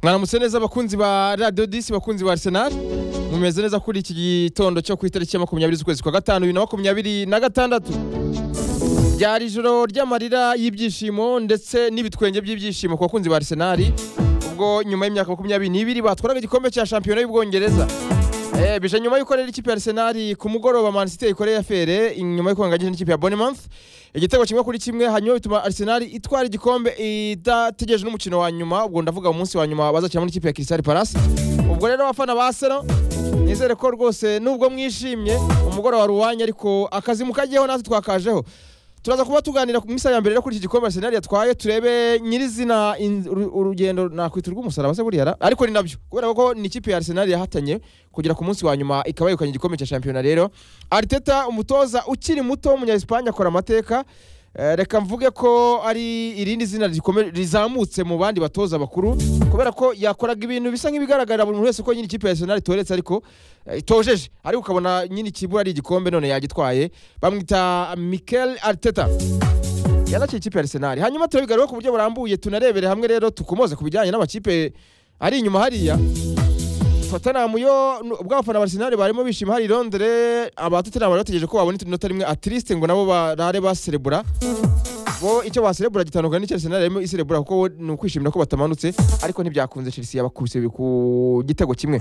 mwaramutse neza abakunzi ba radiyo disi abakunzi ba arsenal mumeze neza kuri iki gitondo cyo ku itariki ya makumyabiri z'ukwezi kwa gatanu bibiri na makumyabiri na gatandatu ryari ijoro ry'amarira y'ibyishimo ndetse n'ibitwenge by'ibyishimo ku bakunzi ba arsenal ubwo nyuma y'imyaka makumyabiri n'ibiri batwaraga igikombe cya shampiyona y'ubwongereza Eh, bije nyuma y'uko rero ikipe ya Arsenal ku mugoroba Man City ikoreye afere nyuma y'uko yanganyije n'ikipe ya Bournemouth igitego kimwe kuri kimwe hanyuma bituma Arsenal itwara igikombe idategereje n'umukino wa nyuma ubwo ndavuga umunsi wa nyuma bazakinamo n'ikipe ya Crystal Palace ubwo rero abafana ba Arsenal nizere ko rwose nubwo mwishimye umugoroba wari uwanyu ariko akazi mukagiyeho natwe twakajeho turaza kuba tuganira ku minsi ya mbere rero kuri iki gikombe Arsenal yatwaye turebe nyirizina in- uru- urugendo nakwita urw'umusaraba se buriya ra? ariko ni nabyo kubera ko ni ikipe ya Arsenal yahatanye kugera ku munsi wa nyuma ikaba yegukanye igikombe cya shampiyona rero Arteta umutoza ukiri muto w'umunya-Espagne akora amateka Eh, reka mvuge ko ari irindi zina rikome- rizamutse mu bandi batoza bakuru kubera ko yakoraga ibintu bisa nk'ibigaragarira buri muntu wese ko nyine ikipe ya Arsenal itoretse ariko eh, itojeje ariko ukabona nyine ikibura ari igikombe none yagitwaye bamwita Mikel Arteta yanakiye ikipe ya Arsenal hanyuma turabiga rero ku buryo burambuye tunarebere hamwe rero tukomoze ku bijyanye n'amakipe ari inyuma hariya Tottenham yo nu- ubwo abafana ba Arsenal barimo bishima hari i Londres aba Tottenham bari bategereje ko babona itunota rimwe atriste ngo nabo barare baserebura bo icyo baserebura gitandukanye n'icyo Arsenal yarimo iserebura kuko bo ni ukwishimira ko batamanutse ariko ntibyakunze Chelsea yabakubise ku gitego kimwe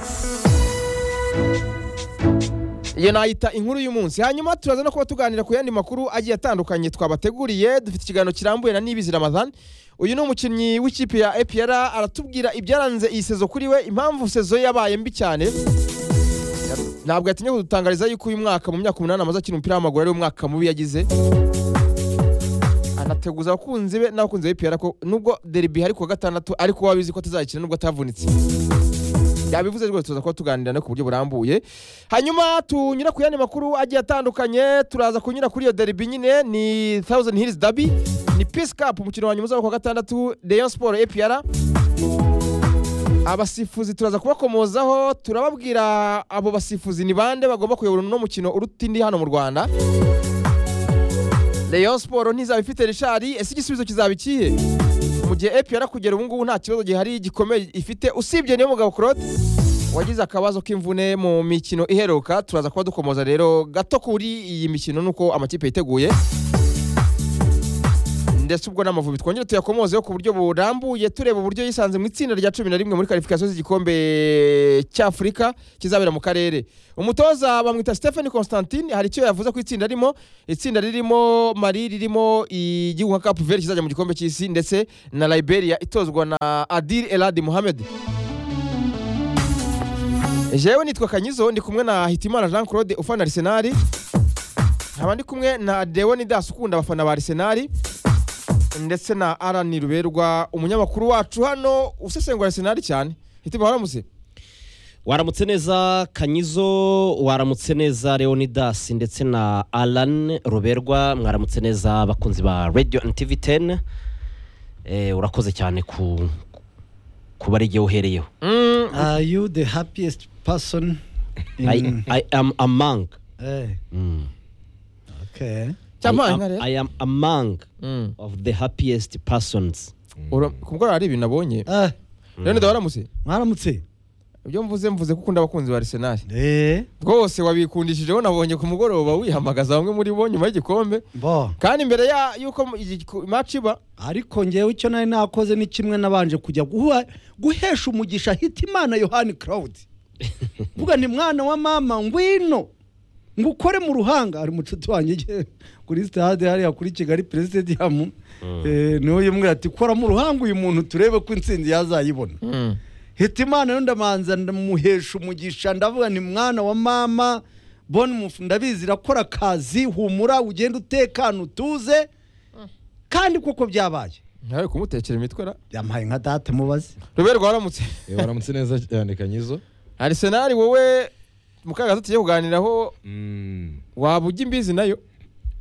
iyo nayita inkuru y'umunsi hanyuma turaza no kuba tuganira ku yandi makuru agiye atandukanye twabateguriye dufite ikiganiro kirambuye na nibizi ramadan uyu ni umukinnyi w'ikipe ya epr aratubwira ibyaranze iyi sezo kuri we impamvu sezo ye yabaye mbi cyane ntabwo yatinye kudutangariza yuko uyu mwaka mu myaka umunani amaze akina umupira w'amaguru ari umwaka mubi yagize anateguza abakunzi be n'abakunzi ba epr ko nubwo deribi hari kuwa gatandatu ariko wabizi ko atazakina nubwo atavunitse yabivuze rwose tuza kuba tuganira no ku buryo burambuye hanyuma tunyura ku yandi makuru agiye atandukanye turaza kunyura kuri iyo deribi nyine ni thousand hills derby ni peace cup umukino wa nyuma uzaba ku wa gatandatu rayon sport apr abasifuzi turaza kubakomozaho turababwira abo basifuzi ni bande bagomba kuyobora uno mukino uruta indi hano mu rwanda rayon sport ntizaba ifite rishari ese igisubizo kizaba ikihe mu gihe apr kugera ubu ngubu nta kibazo gihari gikomeye ifite usibye niyo mugabo claude wagize akabazo k'imvune mu mikino iheruka turaza kuba dukomoza rero gato kuri iyi mikino nuko amakipe yiteguye ndetse ubwo n'amavubi twongere tuyakomozeho ku buryo burambuye tureba uburyo yisanze mu itsinda rya cumi na rimwe muri karifikasiyo z'igikombe cy'afurika kizabera mu karere umutoza bamwita stephen constantine hari icyo yavuze ku itsinda arimo itsinda ririmo mari ririmo igihugu nka capu veri kizajya mu gikombe cy'isi ndetse na liberia itozwa na adil eladi muhammed jewe nitwa kanyizo ndi kumwe na hitimana jean claude ufana arisenali nkaba ndi kumwe na deonidas ukunda abafana ba arisenali ndetse na arani ruberwa umunyamakuru wacu hano usesengura arisenali cyane hitima waramutse waramutse neza kanyizo waramutse neza leonidas ndetse na alan ruberwa mwaramutse neza abakunzi ba radio and tv 10 eh, urakoze cyane ku kuba ari igihe uhereyeho Are you the happiest person I, in... i am among Eh, mm. okay. I, cyamanga am, rero I am among of the happiest persons Ura- ku mugoroba hari ibintu nabonye Ah, leonidas waramutse mwaramutse. ibyo mvuze mvuze ko ukunda abakunzi ba arisenali Eh, rwose wabikundishijeho nabonye ku mugoroba wihamagaza bamwe muri bo nyuma y'igikombe bo. kandi mbere ya- y'uko maci iba Ariko ngewe icyo nari nakoze ni kimwe nabanje kujya guha, guhesha umugisha Hitimana Yohani Claude. Vuga ni mwana wa mama ngwino. Ngukore mu ruhanga ari mucuti wanjye je- kuri stade hariya kuri Kigali Presidium. Eh, niwe yimwe ati kora mu ruhanga uyu muntu turebe ko intsinzi yazayibona. hitimana yo ndamanza ndamuhesha umugisha ndavuga ni mwana wa mama boni mufu ndabizi irakora akazi humura ugenda utekana utuze kandi koko byabaye ntawe kumutekera imitwe ra byampaye nka data mubaze ruberwa waramutse Eh, waramutse neza cyane kanyizo arisenali wowe mu kaga tugiye kuganiraho Mm. waba ujya imbizi nayo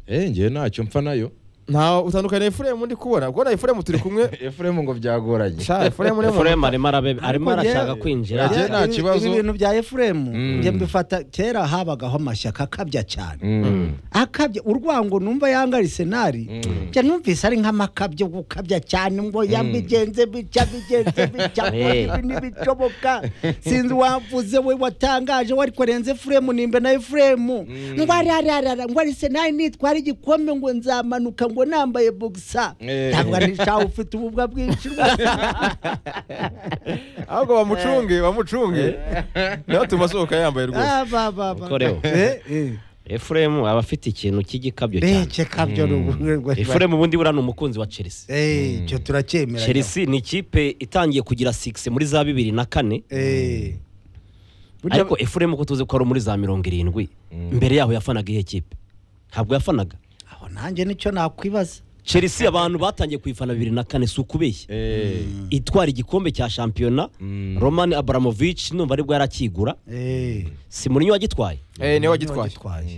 eh ngewe ntacyo mpfa nayo nta utandukanye efuremu ndi kubona ubwo na efuremu turi kumwe efuremu ngo byagoranye sha efuremu ni muntu efuremu arimo arabe- arimo Ariko njye- arashaka kwinjira Njye nta Ibi- kibazo. ibi bintu bya efuremu Mm. njye mbifata kera habagaho amashyaka akabya cyane Mm. akabya urwango numva yanga arisenali Mm. njya numvise ari nk'amakabyo gukabya cyane ngo yabigenze bitya bigenze bitya ngo Eh. ibi ntibishoboka sinzi wavuze we watangaje we ariko renze efuremu nimbe na efuremu ngo arararara ngo arisenali nitwara igikombe ngo nzamanuka ngo nambaye bogisa Eh. ntabwo ari shaho ufite ububwa bwinshi ahubwo bamucunge bamucunge niho tuba asohoka yambaye rwose Ah, ba, ba, ba. Korewe. Eh, eh. efuremu aba afite ikintu cy'igikabyo cyane beke kabyo efuremu ubundi buriya ni umukunzi wa chelsea icyo turacyemera chelsea ni ikipe itangiye kugira sigisi muri za bibiri na kane Eh. Burya- ariko efuremu ko tuzi ko ari muri za mirongo irindwi mbere yaho yafanaga iyihe kipe ntabwo yafanaga aho nanjye nicyo nakwibaza chelsea abantu batangiye kuyifana bibiri na kane si ukubeshya Eh. itwara igikombe cya shampiyona Mm. roman abramovich numva aribwo yarakigura Eh, si muri wagitwaye eh niwe wagitwaye wagitwaye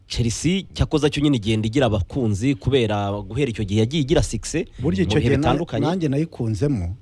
chelsea cyakoze cyo nyine igenda igira abakunzi kubera guhera icyo gihe yagiye igira sigisi burya icyo gihe na- nanjye nayikunzemo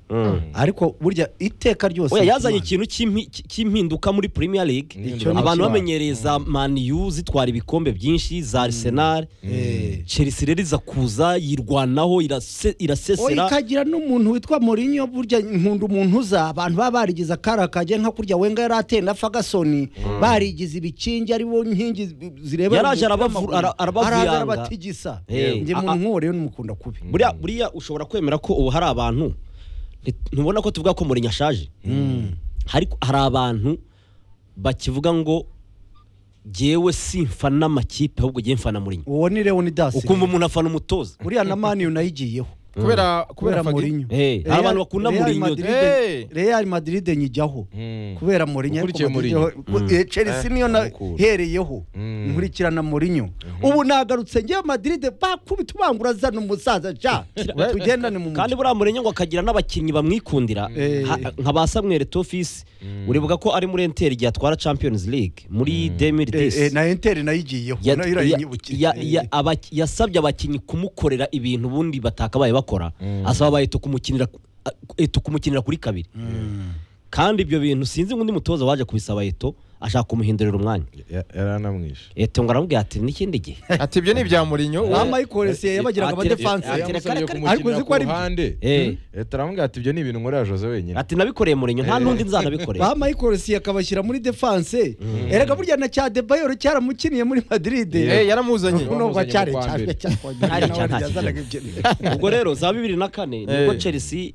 ariko burya iteka ryose oya yazanye Imana- ikintu cy'impi- cy- cy'impinduka muri premier league Icyo ni abantu cyo. bamenyereye za maniyu zitwara ibikombe byinshi za arsenal Eh. chelsea rero iza kuza yirwanaho irase- oya irasesera ikagira n'umuntu witwa Mourinho burya nkunda umuntu uza abantu baba barigize akarakage nka kurya wenga yari ateye na fagasoni barigize ibikingi ari bo nkingi zi- zirebera Yaraje umupira arabavu- w'amaguru. ara- arabavuyanga. Araza arabatigisa Eh. njye A- a- umuntu nk'uwo n'umukunda kubi buriya buriya ushobora kwemera ko ubu hari abantu nti- ntubona ko tuvuga ko murinyo ashaje ariko hari abantu bakivuga ngo jyewe simfana amakipe ahubwo jyewe mfana murinyo uwo ni leonidas ukumva umuntu afana umutoza uriya na mani nayigiyeho kubera kubera kubera fagi Mourinho Eh, hari abantu bakunda Real Mourinho. Madrid- Eh. Real Madrid nyijyaho Mm. kubera Mourinho ariko Ukurikiye Madrid- Mourinho. Eh, Chelsea niyo Mukura. nahereyeho Mm. nkurikirana Mourinho ubu nagarutse ngewe Madrid bakubita ubangura zana umusaza ja tugendane mu kandi mujyi buriya murenye ngo akagira n'abakinnyi bamwikundira Eh. ha- nka ba samwere tofisi uribuka ko ari muri enteri igihe atwara champions league muri Eh, eh, 2010 na Inter nayigiyeho Ya- nayo ya- irayinyibukiye ya- ya- aba- yasabye abakinnyi kumukorera ibintu ubundi batakabaye bakora asaba aba Eto kumukinira a- Eto kumukinira kuri kabiri kandi ibyo bintu sinzi ngo undi mutoza waje kubisaba eto ashaka kumuhindurira umwanya Ya- yaranamwishe eto ngo aramubwira ati n'ikindi gihe ati ibyo ni ibya murinyo bamayikoresiye yabagiraga Atire- abadefanse atire- atire- yamusabye kare- ariko uzi kumukinira ko ku ari- ruhande Eh. leta aramubwira ati ibyo ni ibintu nkorera jose wenyine ati nabikoreye murenyo nta n'undi nzanabikoreye bamayikoresiye akabashyira muri defanse erega burya na cya debayoro cyaramukiniye muri Madrid eh yaramuzanye Ubu nubwo bamuzanye cyari mu kwa cyari mbere. Cyari cyakongera cyari yazanaga cyari. ibyo ubwo rero za bibiri na kane nibwo chelsea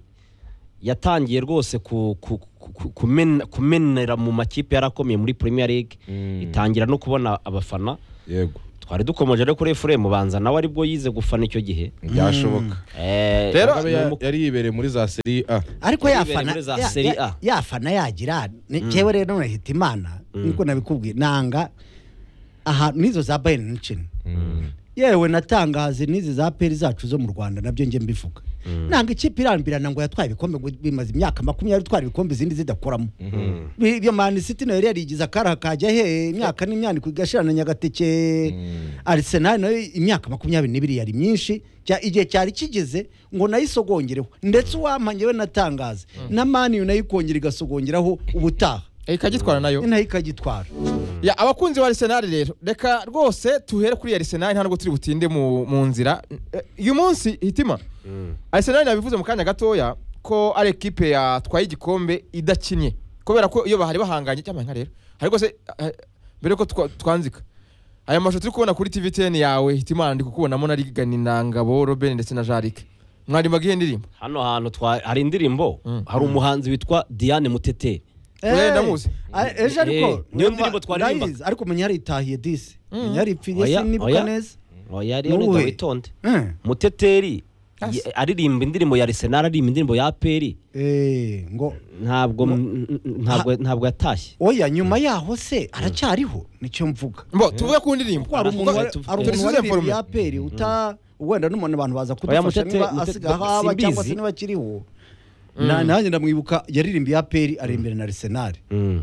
yatangiye rwose ku- ku- ku- ku- kumena- kumenera mu makipe yarakomeye muri premier league Mm. itangira no kubona abafana yego twari dukomeje rero kuri efuremu banza nawe aribwo yize gufana icyo gihe byashoboka Eh, Rero- Mugabe ya- yari yibereye muri za seri a ariko Yabereye yafana muri za ya- Serie ya- A. yafana yagira ni jewe rero nahita imana niko nabikubwiye nanga ahantu n'izo za bayern mukino yewe natangaze n'izi za peri zacu zo mu rwanda nabyo njye mbivuga nanga ikipe irambirana ngo yatwaye ibikombe ngo bimaze imyaka makumyabiri itwara ibikombe izindi zidakoramo Bi- ibyo mani city nayo yari yarigize akara kajya he imyaka n'imyaniko igashira na nyagateke arsenal nayo imyaka makumyabiri n'ibiri yari myinshi Cya- igihe cyari kigeze ngo nayisogongereho ndetse uwampa njyewe natangaze na mani nayo ikongera igasogongeraho ubutaha Eh, ikagitwara nayo nayo ikagitwara Ya, abakunzi ba Arsenal rero reka rwose tuhere kuri Arsenal nta nubwo turi butinde mu, mu nzira Eh, uyu munsi hitima Arsenal nabivuze mu kanya gatoya ko ari ekipe yatwaye igikombe idakinnye kubera ko iyo bahari bahanganye cyangwa nka rero hari rwose eh, mbere ko twa- twanzika aya mashusho turi kubona kuri TVTN yawe hitimana ndi kukubonamo na Rigani na Ngabo Robin ndetse na Jarike mwari mbagiye indirimbo hano hantu twa- hari indirimbo hari umuhanzi witwa diane mutete Eh, Eh, ndamuzi. a- ejo ariko Eh, niyo ndirimbo twaririmba. ndayizi, ariko menya yaritahiye disi menya yaripfiriye Oya, sinibuka oya. neza oya rero Nuwe. ngo witonde Eh, muteteri Yes. ye- aririmba indirimbo ya arsenal aririmba indirimbo ya peri eh, ngo ntabwo n- n- ntabwo ntabwo yatashye oya nyuma yaho se aracyariho nicyo mvuga mbo tuvuge ku ndirimbo kuko hari umuntu Tuvuge- wari- hari umuntu turisubize waririye informe. aperi uta wenda n'umuntu abantu baza kudufasha Mutete- niba Mutete- asiga aho aba simbizi. cyangwa se niba akiriho Na- nanjye ndamwibuka yaririmbiye aperi ari imbere na arisenali Mm.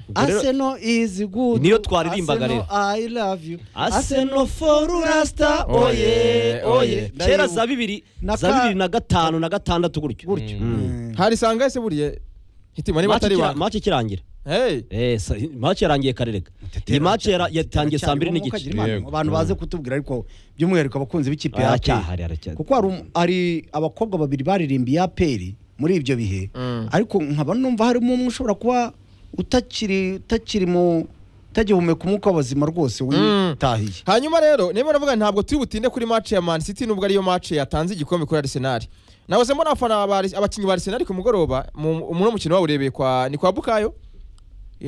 Ubwo rero- aseno izi gudu Niyo twaririmbaga rero. ayi lavu yu Arsenal for Rasta oye oye kera za bibiri Na za ka- bibiri na gatanu na gatandatu gutyo Gutyo. Mm. hari isanga ese buriye hitima niba Match atari ikira- banga match ikirangiye hey Eh, sa- match yarangiye karerega iyi match yara- yatangiye saa mbiri n'igice Yego. abantu baze kutubwira ariko by'umwihariko abakunzi b'ikipe ya APR. aracyahari aracyahari kuko hari um- hari abakobwa babiri baririmbiye aperi muri ibyo bihe Mm. ariko nkaba numva harimo umwe ushobora kuba utakiri utakiri mu utagihumeka umwuka w'abazima rwose witahiye hanyuma rero niba navuga ntabwo turi butinde kuri match ya Man City nubwo ariyo match yatanze igikombe kuri Arsenal nahoze mbona abafana ba Ars- abakinnyi ba Arsenal ku mugoroba mu mu- uno mukino wabo urebeye kwa ni kwa Bukayo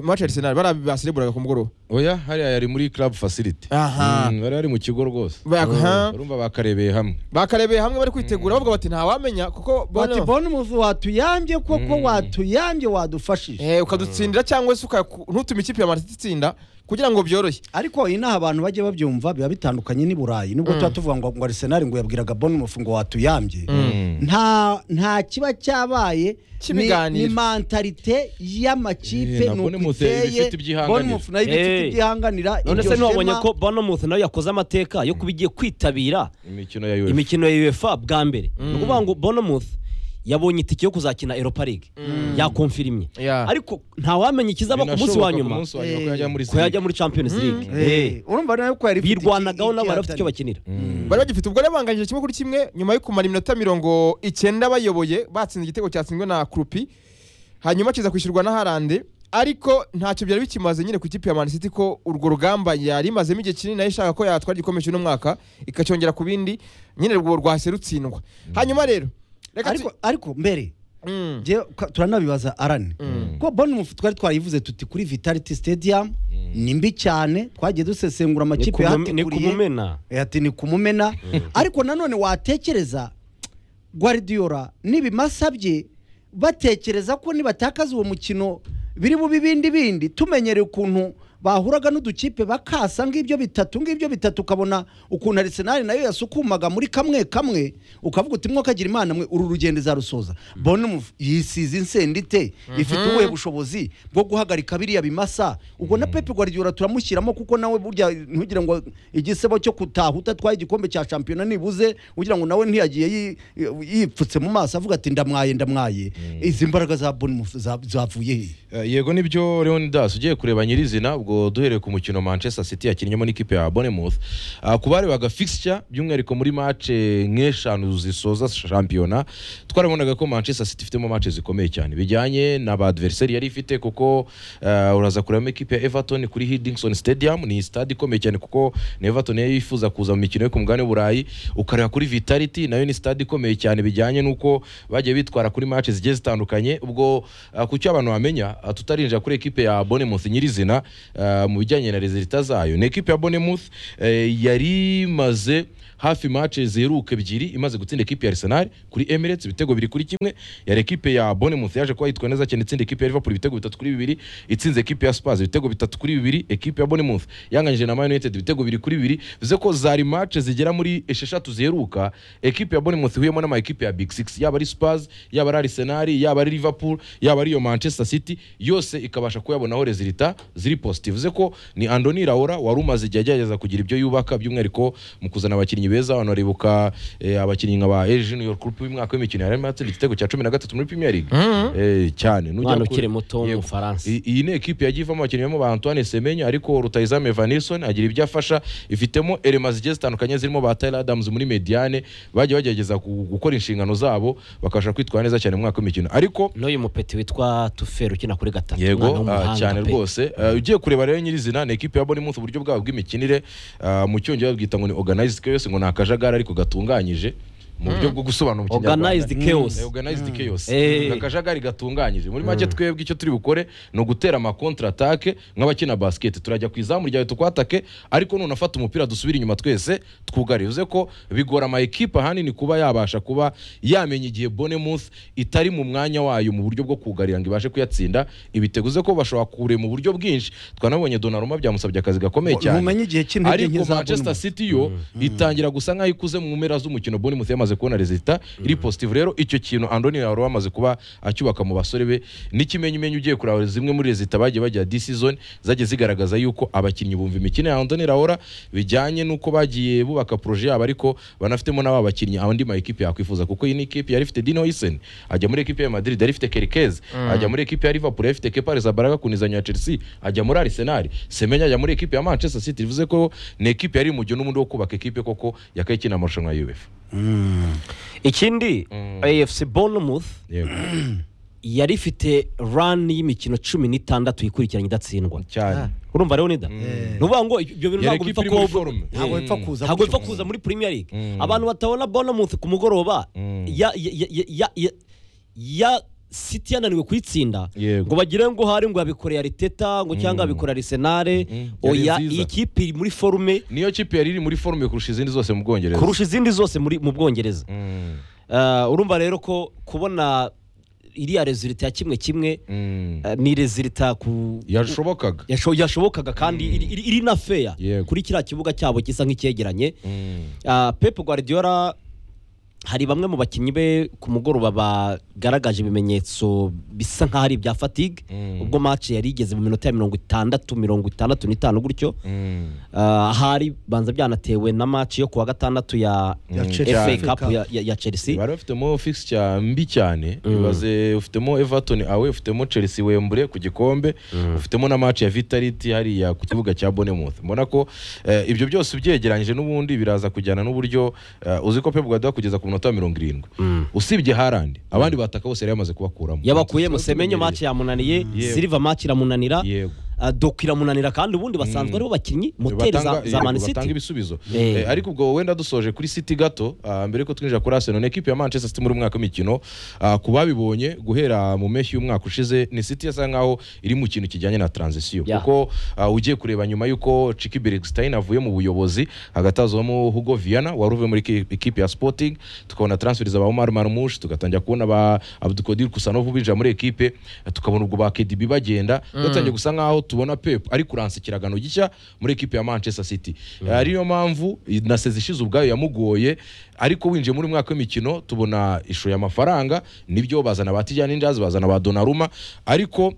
match ya Arsenal bari basereburaga ku mugoroba oya hariya yari muri club facility Aha. Mm, bari bari mu kigo rwose Ba- aha. urumva bakarebeye hamwe bakarebeye hamwe bari kwitegura bavuga bati ntawamenya kuko bati bono bona umuvu watuyambye koko Mm. watuyambye wadufashije eh ukadutsindira cyangwa se ukaku- ntutume ikipe ya Man City itsinda kugira ngo byorohe ariko inaha abantu bajye babyumva biba bitandukanye n'i burayi nubwo tuba tuvuga ngo ngo arisenali ngo yabwiraga bona umufu ngo watuyambye Mm. nta nta kiba cyabaye Cy'ibiganiro. ni mentalite y'amakipe Eh, na nuko Bournemouth iteye ibifite ibyihanganira. Bournemouth nayo iba ifite Eh. ibyihanganira none iryo se ntiwabonye shema. ko bonomuth nawe yakoze amateka yo kuba igiye kwitabira imikino ya UEFA imikino ya uefa bwa mbere ni ukuvuga ngo bonomuth yabonye itike yo kuzakina europa league yakomfirimye Yeah. ariko ntawamenya ikizaba ku munsi wa Binashoboka ku nyuma munsi wa nyuma ko yajya muri ko yajya Serie A. muri champions league Eh. Eh, urumva nayo ko yari ifite birwanagaho iki- nabo bari bafite icyo ikihatari. bakinira bari bagifite ubwo banganyije kimwe kuri kimwe nyuma yo kumara iminota mirongo icyenda bayoboye batsinze igitego cyatsinzwe na kurupi hanyuma kiza kwishyurwa na harande ariko ntacyo byari bikimaze nyine ku ikipe ya Man City ko urwo rugamba yari imazemo igihe kinini nayo ishaka ko yatwara igikombe cy'uno mwaka ikacyongera ku bindi nyine urwo rwahise rutsindwa hanyuma rero reka tu- ariko ariko mbere Mm. njyewe ka- turanabibaza arane ko bonomufu twari twarayivuze tuti kuri vitality stadium ni mbi cyane twagiye dusesengura ni amakipe ku- ni yahateguriye kumumena Eh, ati ni kumumena ariko nanone watekereza Guardiola n'ibimasa bye batekereza ko nibatakaza uwo mukino biri bubi bindi bindi tumenyereye ukuntu bahuraga n'udukipe bakasa ng'ibyo bitatu ng'ibyo bitatu ukabona ukuntu Arsenal nayo yasukumaga muri kamwe kamwe ukavuga uti mwo kagira imana mwe uru rugendo izarusoza Bournemouth yisize insendite ifite ubuhe bushobozi bwo guhagarika biriya bimasa ubwo na Pep Guardiola turamushyiramo kuko nawe burya ntugire ngo igisebo cyo kutaha udatwaye igikombe cya shampiyona nibuze ugira ngo nawe ntiyagiye yi- yipfutse mu maso avuga ati ndamwaye ndamwaye izi mbaraga za Bournemouth za- zavuye he Eh, yego nibyo leonidas ugiye kureba nyirizina ubwo duhereye ku mukino manchester city yakinnyemo n'ikipe ya bonemouth ku barebaga fixture by'umwihariko muri mace nk'eshanu zisoza shampiyona twarabonaga ko manchester city ifitemo mace zikomeye cyane bijyanye na ba adversary yari ifite kuko eh, uraza kurebamo ikipe ya everton kuri hidingson stadium ni stade ikomeye cyane kuko na everton yari yifuza kuza mu mikino yo ku mugabane w'uburayi ukareba kuri vitality nayo ni stade ikomeye cyane bijyanye n'uko bagiye bitwara kuri mace zigiye zitandukanye ubwo ah, ku cyo abantu bamenya ah, tutarinjira kuri ekipe ya bonemouth nyirizina ah, mu bijyanye na rezilita zayo ni ekipe ya bonemouth eh, yari imaze hafi mace ziheruka ebyiri imaze gutsinda ekipe ya arsenal kuri emirates ibitego biri kuri kimwe yari ekipe ya bonemouth yaje kuba yitwa neza cyane itsinda ekipe ya liverpool ibitego bitatu kuri bibiri itsinze ekipe ya spurs ibitego bitatu kuri bibiri ekipe ya bonemouth yanganyije na Man united ibitego bibiri kuri bibiri bivuze ko zari mace zigera muri esheshatu ziheruka ekipe ya bonemouth ihuyemo n'ama ekipe ya big six yaba ari spurs yaba ari arsenal yaba ari liverpool yaba ari iyo manchester city yose ikabasha kuyabonaho rezilita ziri positive uze ko ni andoni raora wari umaze igihe agerageza kugira ibyo yubaka by'umwihariko mu kuzana abakinnyi beza abantu baribuka eh, abakinnyi nka ba eje junior group w'umwaka w'imikino yari arimo atsinda igitego cya cumi na gatatu muri premier league Eh, cyane Nujya umwana ku- ukiri muto Yego. w'umufaransa I- iyi ni ekipe yagiye ivamo abakinnyi barimo ba antoine semenya ariko rutayizame vanilson agira ibyo afasha ifitemo elema zigiye zitandukanye zirimo ba tyler adams muri mediane bagiye bagerageza gu- gukora inshingano zabo bakabasha kwitwara neza cyane mu mwaka w'imikino ariko n'uyu mupeti witwa tuferi ukina kuri gatatu umwana yego ah, w'umuhanga cyane pe. rwose Ah, ugiye kureba rero nyirizina ni ekipe ya bournemouth uburyo bwabo bw'imikinire ah, mu cyongereza babwita ngo ni organized chaos ngo ni akajagari ariko gatunganyije mu buryo bwo gusobanura mu Kinyarwanda. Organized chaos. Eh, organized chaos Eh. Ni akajagari gatunganyije muri make twebwe icyo turi bukore ni ugutera ama contre attaque nk'abakina basket turajya ku izamu ryawe tukwatake ariko nunafata umupira dusubire inyuma twese twugare bivuze ko bigora ama ekipe ahanini kuba yabasha kuba yamenya igihe bournemouth itari mu mwanya wayo mu buryo bwo kugarira ngo ibashe kuyatsinda ibitego uze ko bashobora kure mu buryo bwinshi twanabonye Donnarumma byamusabye akazi gakomeye Ngo- cyane mumenye igihe cy'intege nke ariko za Manchester Bournemouth. City yo itangira gusa nkaho ikuze mu mpera z'umukino Bournemouth yamaze bamaze kubona rezita iri positive rero icyo kintu andoni wari wamaze kuba acyubaka mu basore be n'ikimenyimenyi ugiye kureba zimwe muri rezita bagiye bajya this season zagiye zigaragaza yuko abakinnyi bumva imikino ya andoni rahora bijyanye n'uko bagiye bubaka poroje yabo ariko banafitemo n'aba bakinnyi andi ma ekipi yakwifuza kuko iyi ni ekipi yari ifite dino hisen ajya muri ekipi ya madrid yari ifite kerikeze ajya muri ekipi ya liverpool yari ifite kepa rezabaraga ku nizanyo ya chelsea ajya muri arsenal semenya ajya muri ekipi ya manchester city bivuze ko ni ekipi yari mu gihe n'ubundi wo kubaka ekipi koko yakaye ikina amarushanwa ya uefa ikindi afc bournemouth yego yari ifite rani y'imikino cumi n'itandatu yikurikiranye idatsindwa cyane urumva rero nida ni ukuvuga ngo ibyo bintu yari ntabwo bipfa ekipi iri kuba muri forume ntabwo bipfa kuza ntabwo bipfa gutyo. kuza muri premier league Mm. abantu batabona bournemouth ku mugoroba Mm. ya ya ya- ya ya ya city yananiwe kuyitsinda Yego. ngo bagire ngo hari ngo yabikoreye ariteta ngo cyangwa yabikoreye arisenale Mm. oya Yari nziza. iyi kipe iri muri forume niyo kipe yari iri muri forume kurusha izindi zose mu bwongereza kurusha izindi zose muri mu bwongereza Mm, Eh, urumva rero ko kubona iriya rezilita ya kimwe kimwe mm. eh, ni rezilita ku yashobokaga yasho- yashobokaga kandi iri- iri iri na feya Yego. kuri kiriya kibuga cyabo gisa nk'icyegeranye Mm. Ah, Pep Guardiola hari bamwe mu bakinnyi be ku mugoroba bagaragaje ibimenyetso bisa nk'aho ari ibya fatigue Mm. ubwo match yari igeze mu minota ya mirongo itandatu mirongo itandatu n'itanu gutyo Mm. Ah, ahari banza byanatewe na match yo ku wa gatandatu ya Ya Chelsea. FA Cup. Cup ya- ya ya Chelsea bari bafitemo fixture mbi cyane ibaze ufitemo everton awe ufitemo chelsea wembure ku gikombe ufitemo na match ya vitality hariya ku kibuga cya bonemouth mbona ko eh, ibyo byose ubyegeranyije n'ubundi biraza kujyana n'uburyo eh, uzi ko pep guardiola kugeza ku minota mirongo irindwi usibye harandi abandi bataka bose yari yamaze kubakuramo yabakuyemo semenyo match yamunaniye Yewe. silva match iramunanira yego ah, doku iramunanira kandi ubundi basanzwe aribo bakinnyi moteri za batanga za Man yego, batanga City ibisubizo Eh. Eh, ariko ubwo wenda dusoje kuri city gato ah, mbere yuko twinjira kuri arsenal ni ekipi ya manchester city muri uyu mwaka w'imikino Ah, ku babibonye guhera mu mpeshyi y'umwaka ushize ni city yasa nkaho iri mu kintu kijyanye na transition Yeah. kuko ah, ugiye kureba nyuma y'uko Chiki Bergstein avuye mu buyobozi hagati hazamo Hugo Viana wari uvuye muri eki- ekipi ya Sporting tukabona transfer za ba Omar Marmoush tugatangira kubona ba Abdulkadir Kusanov binjira muri ekipe tukabona ubwo ba KDB bagenda dutangiye gusa nkaho tubona Pep ari kuransa ikiragano gishya muri ekipi ya Manchester City ariyo mpamvu na sezi ishize ubwayo yamugoye ariko winjiye muri uyu mwaka w'imikino tubona ishuye amafaranga nibyo bazana ba Tijani Jazz bazana ba Donnarumma ariko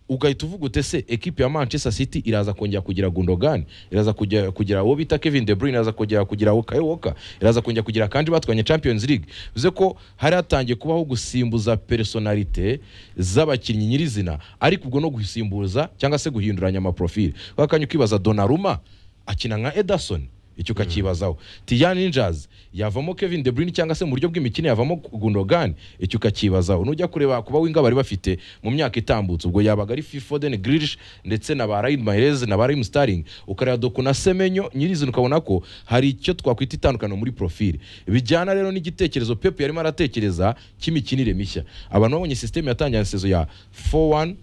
ugahita uvuga ute se ekipi ya manchester city iraza kongera kugira gundogan iraza kujya- kugira uwo bita kevin de bruyne iraza kongera kugira uwo Kyle walker iraza kongera kugira kandi batwanye champions league bivuze ko hari hatangiye kubaho gusimbuza personalite z'abakinnyi nyirizina ariko ubwo no gusimbuza cyangwa se guhinduranya amaprofili kwa kanya ukibaza donaruma akina nka ederson icyo ukakibazaho tiyan ninjas yavamo kevin de bruyne cyangwa se mu buryo bw'imikino yavamo gundogan icyo ukakibazaho nujya kureba kuba winga bari bafite mu myaka itambutse ubwo yabaga ari phil foden grilish ndetse na ba ryan mahrez na ba raheem sterling ukareba doku na semenyo nyirizina ukabona ko hari icyo twakwita itandukaniro muri profile bijyana rero n'igitekerezo pep yarimo aratekereza cy'imikinire mishya abantu babonye sisiteme yatangira sezo ya 4-1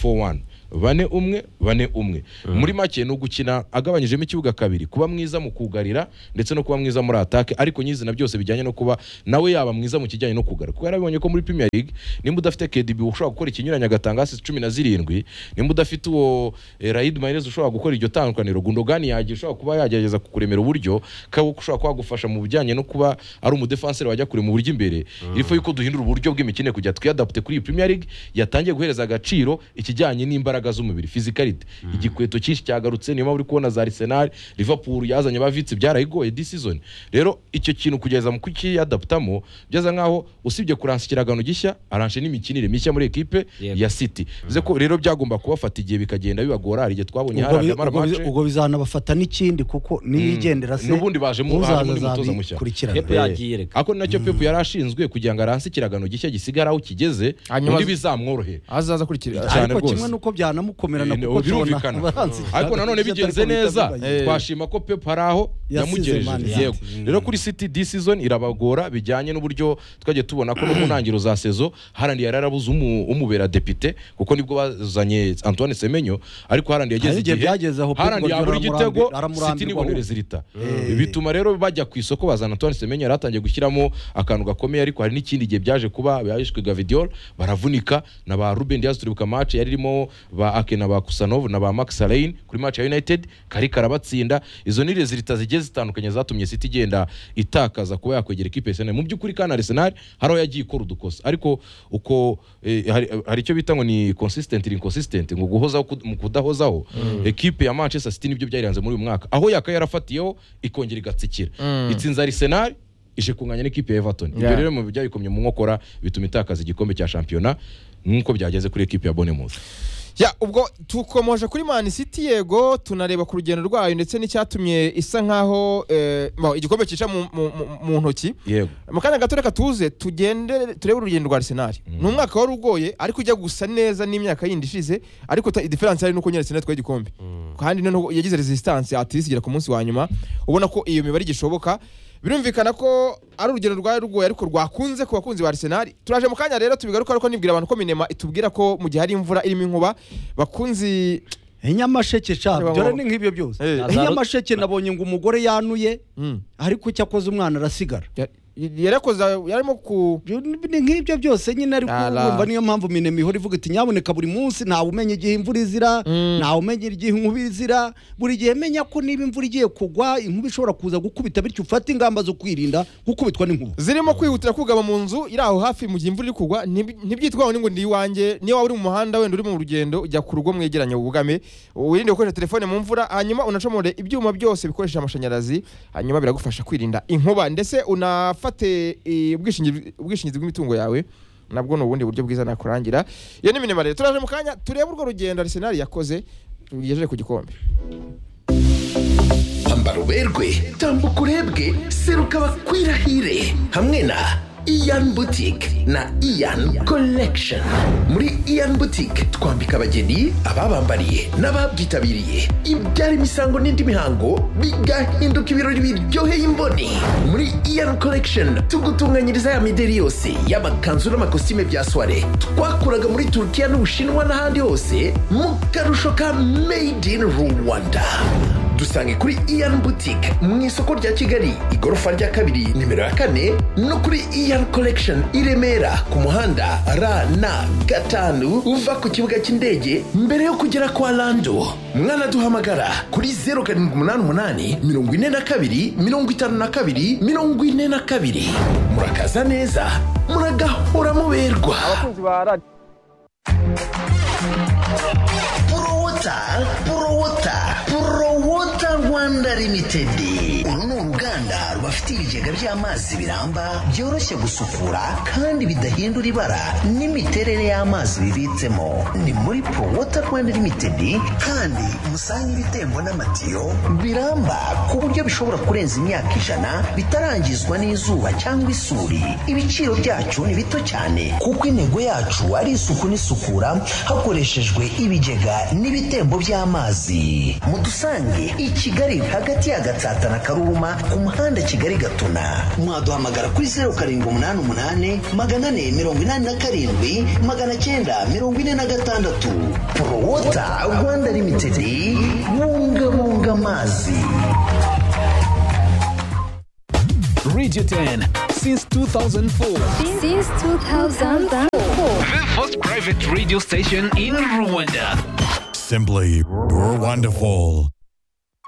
4-1 bane umwe bane umwe muri make ni ugukina agabanyijemo ikibuga kabiri kuba mwiza mu kugarira ndetse no kuba mwiza muri atake ariko nyizina byose bijyanye no kuba nawe yaba mwiza mu kijyanye no kugara kuko yarabonye ko muri Premier League nimba udafite KDB ushobora gukora ikinyuranya agatanga assist cumi na zirindwi nimba udafite uwo eh, Raheem Mahrez ushobora gukora iryo tandukaniro Gundogan yagiye ushobora kuba yagerageza kukuremera uburyo kabo ushobora kuba yagufasha mu bijyanye no kuba ari umudefanseri wajya kure mu buryo imbere ifu yuko duhindura uburyo bw'imikino kujya twiyadapute kuri iyi Premier League yatangiye guhereza agaciro ikijyanye n'imbaraga z'umubiri physicality igikweto cyinshi cyagarutse niyo mpamvu uri kubona za Arsenal Liverpool yazanye ba Vitsi byarayigoye this season rero icyo kintu kugeza mu kukiyadaptamo byeza nkaho usibye kuransa ikiragano gishya aranshe n'imikinire mishya muri ekipe Yep. ya City bivuze ko rero byagomba kubafata igihe bikagenda bibagora hari igihe twabonye ubwo bi- harandi ubwo bi- ubwo bizanabafata n'ikindi kuko niyigendera se N'ubundi bajemo- uzaza hajemo undi mutoza mushya. azabikurikirana. Pep yagiye reka ako nacyo Pep yari ashinzwe kugira ngo aranse ikiragano gishya gisigara aho kigeze Hanyuma- undi bizamworohere azaza akurikira cyane ariko rwose. kimwe nuko byanamukomerana Eh, kuko tubona birumvikana. abanzi ariko nanone cyane bigenze ariko neza bitabibagirwa. Eh. twashima ko pep hari aho Yasize yamugejeje Man City. yego rero kuri city this season irabagora bijyanye n'uburyo twagiye tubona ko no mu ntangiriro za sezo harandi yari yarabuze umu- umubera depite kuko nibwo bazanye antoine semenyo ariko harandi yageze Hari igihe igihe byageze aho Pep harandi Guardiola yabura igitego aramurambi- aramurambirwa city nibonere ahubwo. zirita bituma rero bajya ku isoko bazana Antoine Semenyo yari atangiye gushyiramo akantu gakomeye ariko hari n'ikindi gihe byaje kuba yahishwe Gavidiol baravunika na ba Ruben Dias turibuka match yari irimo ba Ake na ba Kusanov na ba Max Alain kuri match ya United kari karabatsinda izo ni rezilita zigiye zigiye zitandukanye zatumye City igenda itakaza kuba yakwegera ikipe ya Arsenal mu by'ukuri kandi Arsenal hari aho yagiye ikora udukosa ariko uko eh, hari- hari icyo bita ngo ni consistent ili inconsistent ngo guhozaho kud- mu kudahozaho ekipe ya Manchester City nibyo byayiranze muri uyu mwaka aho yakaye yarafatiyeho ikongera igatsikira Mm. itsinze Arsenal ije kunganya n'ikipe ya Everton ibyo Yeah. rero mu byayikomye mu nkokora bituma itakaza igikombe cya shampiyona nk'uko byageze kuri ekipe ya Bournemouth Ya ubwo tukomoje kuri Man City yego tunareba ku rugendo rwayo ndetse n'icyatumye isa nkaho eh, bon, igikombe cyica mu- mu- mu- mu ntoki yego mu kanya gato reka tuze tugende turebe urugendo rwa Arsenal ni umwaka wari ugoye ariko ujya gusa neza n'imyaka yindi ishize ariko ta- diferanse hari nuko nyine Arsenal twaye igikombe kandi noneho yagize resistance atlist igera ku munsi wa nyuma ubona ko iyo mibare igishoboka birumvikana ko ari urugendo rwari rugoye ariko rwakunze ku bakunzi ba Arsenal turaje mu kanya rero tubigaruka ariko nibwira abantu ko minema itubwira ko mu gihe hari imvura irimo inkuba bakunzi inyamasheke sha Reba, dore mama. ni nk'ibyo byose Eh. inyamasheke nabonye ngo umugore yanuye Mm. ariko icyo akoze umwana arasigara Ya- yarakoze yarimo ku ni nk'ibyo byose nyine ariko Ara. wumva niyo mpamvu minema ihora ivuga iti nyaboneka buri munsi ntawe umenya igihe imvura izira Mm. ntawe umenya igihe inkuba izira buri gihe menya ko niba imvura igiye kugwa inkuba ishobora kuza gukubita bityo ufate ingamba zo kwirinda gukubitwa n'inkuba zirimo kwihutira kugama mu nzu iri aho hafi mu gihe imvura iri kugwa ntib- ntibyitwaho ngo ndi iwanjye niyo waba uri mu muhanda wenda uri mu rugendo ujya ku rugo mwegeranye wugame wirinde gukoresha telefone mu mvura hanyuma unacomore ibyuma byose bikoresha amashanyarazi hanyuma biragufasha kwirinda inkuba ndetse unafate eh, ubwishingizi ubwishingizi bw'imitungo yawe nabwo ni ubundi buryo bwiza nakurangira iyo ni minimare turaje mu kanya turebe urwo rugendo Arsenal yakoze rugejeje ku gikombe hamba ruberwe tambuka urebwe seruka bakwirahire hamwe na iyan butike na iyan collection muri iyan butike twambika abageni ababambariye n'ababyitabiriye ibyara imisango n'indi mihango bigahinduka ibirori biryoheye imboni muri iyan collection tugutunganyiriza ya mideri yose y'amakanzu n'amakositime bya soire twakuraga muri turukiya n'ubushinwa n'ahandi hose mu karusho ka made in rwanda dusange kuri iyan boutique mu isoko rya kigali igorofa rya kabiri nimero ya kane no kuri iyan collection i remera ku muhanda rn gatanu uva ku kibuga cy'indege mbere yo kugera kwa lando mwanaduhamagara kuri 078 42 52 42 murakaza neza muragahora muberwa porowota porowota porowota rwanda limitedi uru ni uruganda rubafite ibigega by'amazi biramba byoroshye gusukura kandi bidahindura ibara n'imiterere y'amazi bibitsemo ni muri porowota rwanda limitedi kandi musanga ibitembo n'amatiyo biramba ku buryo bishobora kurenza imyaka ijana bitarangizwa n'izuba cyangwa isuri ibiciro byacu ni bito cyane kuko intego yacu ari isuku n'isukura hakoreshejwe ibigega n'ibitembo by'amazi mudusange i kigali hagati ya gatsata na karuruma ku muhanda kigali gatuna mwaduhamagara kuri zeru karindwi umunani umunani magana ane mirongo inani na karindwi magana cyenda mirongo ine na gatandatu porowota rwanda limitedi bungabunga amazi Radio 10 since 2004. Since 2004. The first private radio station in Rwanda. Simply wonderful.